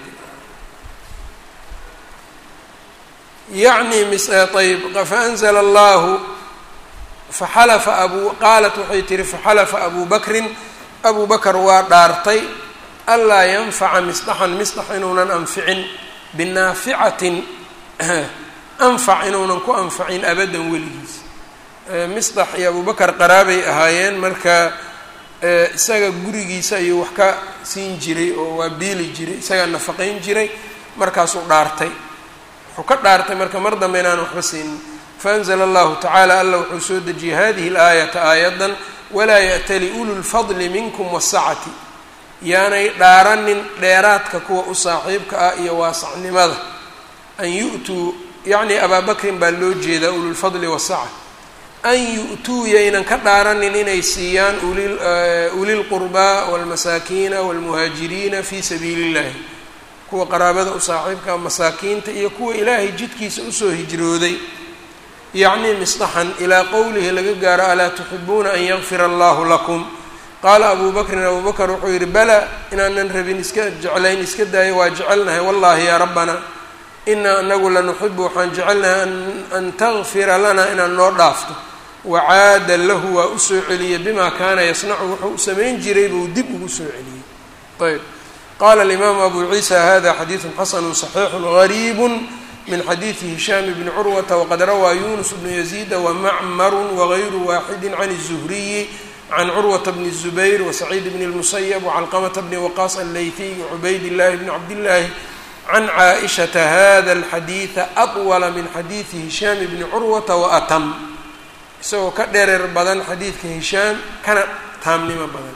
yacni mis ayb faanzla allahu faxalafa abu qaalat waxay tihi faxalafa abu bakrin abu bakr waa dhaartay anlaa yanfaca misdaxan misdax inuunan anficin binaaficatin anfac inuunan ku anfacin abadan weligiis misdax iyo abubakar qaraabay ahaayeen marka isaga gurigiisa ayuu wax ka siin jiray oo waa biili jiray isagaa nafaqayn jiray markaasuu dhaartay wuxuu ka dhaartay marka mar dambe inaan waxba siinin faanzla allahu tacaala alla wuxuu soo dejiyey hadihi اlaayata aayadan walaa ya'tali ulu lfadli minkum wasacati yaanay dhaaranin dheeraadka kuwa u saaxiibka ah iyo waasacnimada an yu'tuu yacni abaa bakrin baa loo jeedaa ululfadli wasaca an yu'tuu yaynan ka dhaaranin inay siiyaan ulilqurbaa waalmasaakiina waalmuhaajiriina fii sabiili illahi kuwa qaraabada u saaxiibka masaakiinta iyo kuwa ilaahay jidkiisa usoo hijrooday yacni misdaxan ilaa qowlihi laga gaaro alaa tuxibuuna an yakfira allahu lakum qaala abu bakrin abu bakr wuxuu yidhi bala inaanan rabin iska jeclayn iska daayo waa jecelnahay wallahi yaa rabbana inaa anagu lanuxibu waxaan jecelnahay an takfira lana inaad noo dhaafto wacaada lahu waa usoo celiyey bima kaana yasnacu wuxuu samayn jiray buu dib ugu soo celiyey ayb qala alimaamu abu ciisa hada xadiidu xasanu صaxiixu gariibu min xadiidi hishaam bni curwata waqad rawaa yunus bnu yaziida wamacmaru wagayru waaxidi can الzuhriyi can curwata bni الzubayr wasaciid bni اlmusayb wcalqamata bni waqaas allaytiy wacubayd illahi bni cabdillaahi can caaishata hada alxadiida atwala min xadiidi hishaam bni curwata waatam isagoo ka dhereer badan xadiidka hishaam kana taamnimo badan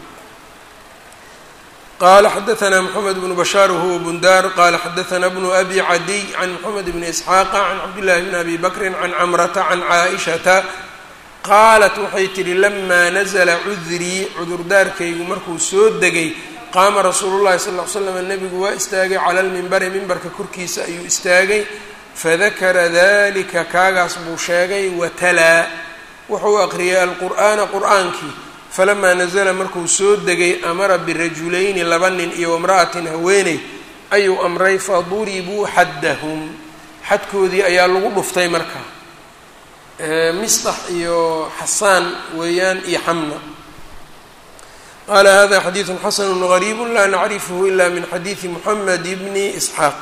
qala xadaثna mxamed bnu bashaar whuwa bundar qala xadaثna bnu abi cadiy can mxamed bni isxaaqa can cabdillahi bni abi bakri can camrata can caaishata qaalat waxay tihi lamaa nazla cudrii cudurdaarkaygu markuu soo degay qaama rasuulu llahi sal ly slam nebigu waa istaagay cala lmimbari mimbarka korkiisa ayuu istaagay fadakara dalika kaagaas buu sheegay watalaa wuxuu aqriyay alqur'aana qur'aankii falamaa nazla markuu soo degay amara birajulayni laba nin iyo wamra'atin haweeney ayuu amray faduribuu xaddahum xadkoodii ayaa lagu dhuftay markaa misdax iyo xasaan weeyaan iyo xamna qaala hada xadiidu xasanu gariibu laa nacrifhu ila min xadiidi muxamed bni isxaaq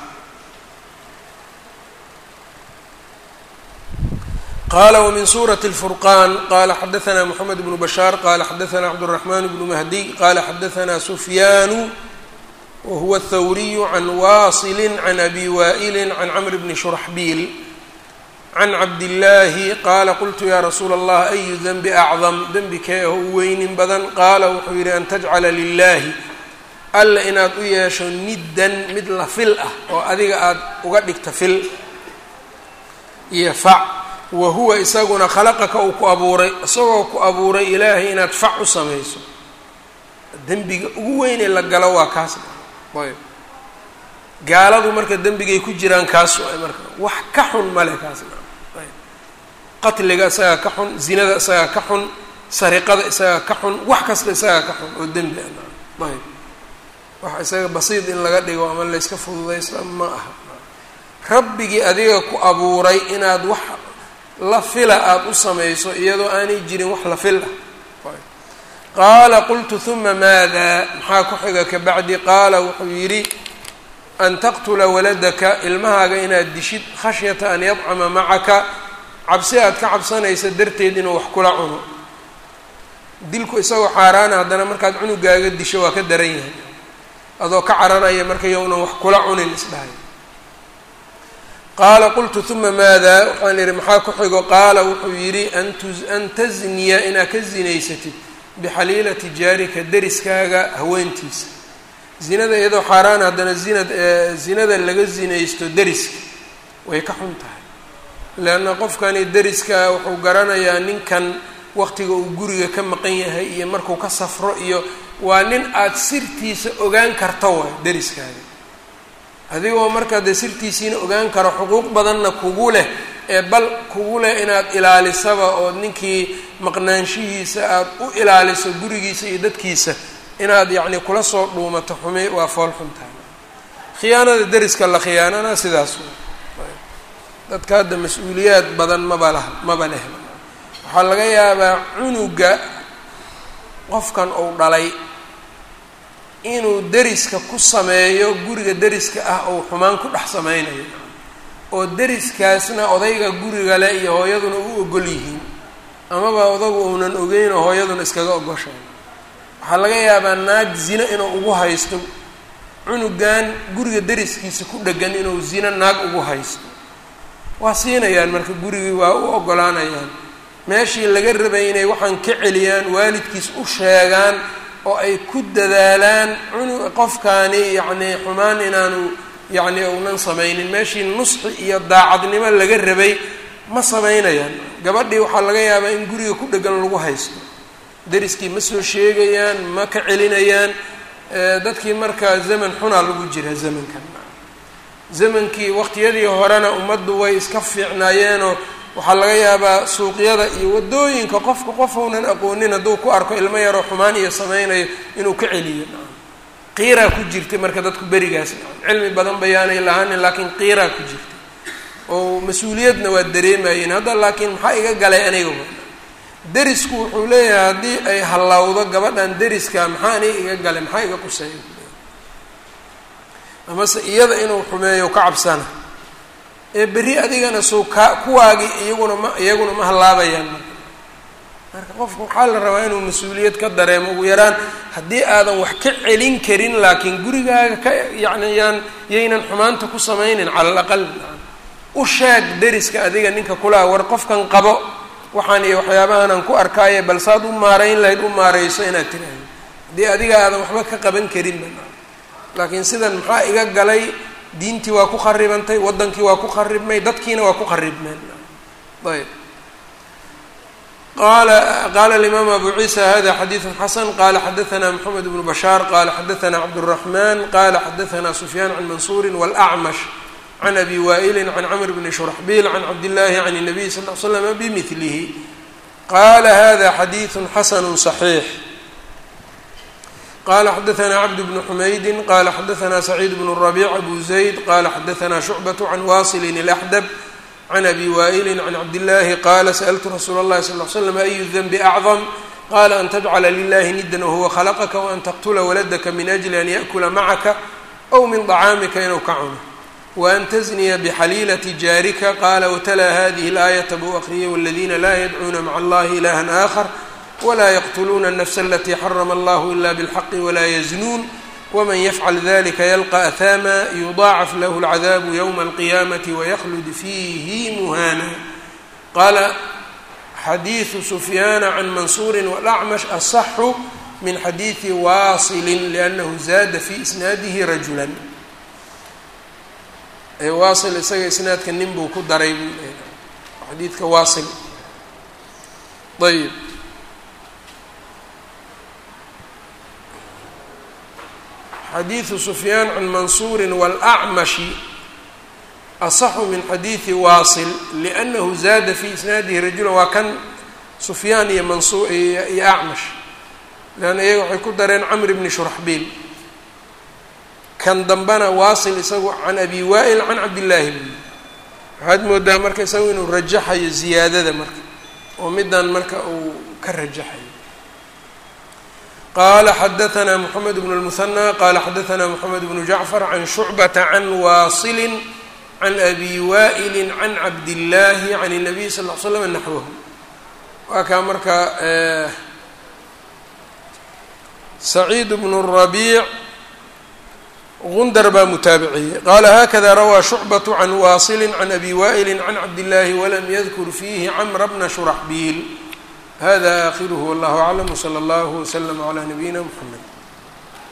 qala wmin suraة الfurqan qala xadaثna mxamed bnu bashaar qala xadaثna cabdالرaحman bnu mahdiy qala xadaثna sufyaanu wahuwa الthawriyu can wasili can abi wa'ili can cmr bni shurxbiil can cabdillaahi qaala qultu ya rasuula allah ayu denbi acdam dembi kee oo u weynin badan qaala wuxuu yidhi an tajcala lilaahi alla inaad u yeesho niddan mid la fil ah oo adiga aada uga dhigta fil iyo fac wa huwa isaguna khalaqaka uu ku abuuray isagoo ku abuuray ilaahay inaad fac u samayso dembiga ugu weynee la galo waa kaas ayb gaaladu marka dembigay ku jiraan kaas waay marka wax ka xun male kaasna ayb qatliga isagaa ka xun zinada isagaa ka xun sariqada isagaa ka xun wax kasta isagaa ka xun oo dembi ah ayb wax isaga basiid in laga dhigo ama layska fududaysto ma aha rabbigii adiga ku abuuray inaad wax la fila aada u samayso iyadoo aanay jirin wax la fil ah qaala qultu huma maada maxaa ku xiga ka bacdi qaala wuxuu yidhi an taqtula waladaka ilmahaaga inaad dishid khashyata an yadcama macaka cabsi aad ka cabsanaysa darteed inuu wax kula cuno dilku isagoo xaaraana haddana markaad cunugaaga disho waa ka daran yahay adoo ka cararaya marka yownan wax kula cunin isdhahay qaala qultu huma maada waxaan idhi maxaa ku xigo qaala wuxuu yidhi an tasniya inaad ka zinaysatid bixaliilati jaarika deriskaaga haweentiisa zinada iyadoo xaaraan haddana zinad zinada laga zinaysto deriska way ka xun tahay leanna qofkani deriska wuxuu garanayaa ninkan waqtiga uu guriga ka maqan yahay iyo markuu ka safro iyo waa nin aada sirtiisa ogaan karto waay deriskaaga adigoo markaa dee sirtiisiina ogaan karo xuquuq badanna kugu leh ee bal kugu leh inaad ilaalisaba oo ninkii maqnaanshihiisa aada u ilaaliso gurigiisa iyo dadkiisa inaad yacni kula soo dhuumato xumi waa fool xuntahay khiyaanada deriska la khiyaanana sidaas dadka hadda mas-uuliyaad badan maba lah maba leh waxaa laga yaabaa cunuga qofkan uu dhalay inuu deriska ku sameeyo guriga deriska ah ou xumaan ku dhex sameynayo oo deriskaasna odayga guriga le iyo hooyaduna u ogol yihiin amaba odagu uunan ogeyn oo hooyaduna iskaga ogoshahay waxaa laga yaabaa naag zino inuu ugu haysto cunugan guriga deriskiisa ku dhegan inuu zino naag ugu haysto waa siinayaan marka gurigii waa u ogolaanayaan meeshii laga rabay inay waxaan ka celiyaan waalidkiis u sheegaan oo ay ku dadaalaan cunu qofkaani yacni xumaan inaanu yacni uunan samaynin meeshii nusxi iyo daacadnimo laga rabay ma samaynayaan gabadhii waxaa laga yaabaa in guriga ku dhegan lagu haysto deriskii ma soo sheegayaan ma ka celinayaan dadkii markaa zaman xunaa lagu jira zamankan zamankii waqtiyadii horena ummaddu way iska fiicnaayeenoo waxaa laga yaabaa suuqyada iyo waddooyinka qofka qofounan aqoonin hadduu ku arko ilmo yaroo xumaan iyo sameynayo inuu ka celiyo qiiraa ku jirtay marka dadku berigaas cilmi badan bayaanay lahaanin laakiin qiiraa ku jirtay oo mas-uuliyadna waa dareemayeen hadda laakiin maxaa iga galay aniga derisku wuxuu leeyahay haddii ay hallawdo gabadhan deriska maxaa aniga iga galay maxaa iga quseeya amase iyada inuu xumeeyo ka cabsana ee berri adigana soo kaa kuwaagii iyaguna ma iyaguna ma hallaabayaan marka marka qofka waxaa la rabaa inuu mas-uuliyad ka dareemo ugu yaraan haddii aadan wax ka celin karin laakiin gurigaaga ka yacni yaan yaynan xumaanta ku sameynin cala al aqal u sheeg deriska adiga ninka kulaha war qofkan qabo waxaan iyo waxyaabahanaan ku arkaaye bal saad u maarayn lahayd u maarayso inaad tiraahdo haddii adiga aadan waxba ka qaban karinba laakiin sidan maxaa iga galay diintii waa ku kharibantay waddankii waa ku kharibmay dadkiina waa ku kharibmeen ayb qala qala alimaam abu ciisa hada xadiidu xasan qala xadaثna mxamed bnu bashaar qala xadaثna cabdالraxman qala xadaثna sufyaan can mansuuri wاlأcmash can abi waa'ili can cmr bni shurxbil can cabdillahi can الnabiy sal ly slm bmilihi qala hada xadiiثu xasn صaxiix qala xadaثna cabd bn xumaydi qala xadaثna sacيid bn الرaبيع abu zayd qala xadaثna شhucbaة can wasil الأxdb can abi waa'ili can cabdillaahi qaala sa'ltu rasuula اllahi sal ly slam ayu denbi acdam qala an tajcala lilahi nidan wahuwa khalaqaka waan taqtula waladaka min ajli an yaأkula macaka aw min طacaamika inuu ka cuno waan tزniya bxaliilati jaarika qala wtlaa hadihi اlaayaةa buu akriyay wاladina laa yadcuuna maca allahi ilahaآkhar wla yqtuluuna الnfs alati xarama allah ila bاlxaqi wla yznuun wman yfcal dalika ylqa ahama yudaacaf lahu اlcadaabu ywma اlqiyaamati waykhlud fiihi muhana qaala xadiidu sufyaana can mansuuri wاlacmash asaxu min xadiidi waasilin liannahu zaada fi isnaadihi rajula waasil isaga isnaadka nin buu ku daray buu xadiidka waasil ayb xadiidu sufyaan can mansuuri wاlأcmashi asaxu min xadiidi waasil liأnnahu zaada fii isnaadihi rajula waa kan sufyaan iyo mansu iyo acmash leanna iyaga waxay ku dareen camr bni shuraxbiil kan dambana waasil isagu can abi waa'il can cabdillaahi bni waxaad moodaa marka isagu inuu rajaxayo ziyaadada marka oo midan marka uu ka rajaxayo qala xadaثna mxamed bn الmuثanى qala xadaثna mxamed bnu jacfar can shucbata can waasili can abi waa'ili can cabdillaahi can الnabiy sal ll l slam naxwahu waa kaa marka saciid bn الrabiic gundar baa mutaabiciyey qala hakada rawaa shucbaة can waasili can abi waa'ili can cabdillaahi walam yadkur fiihi camra bna shuraxbiil hada akhiruhu wallahu aclam wslى اllah wslm عlى nabiyina mxamed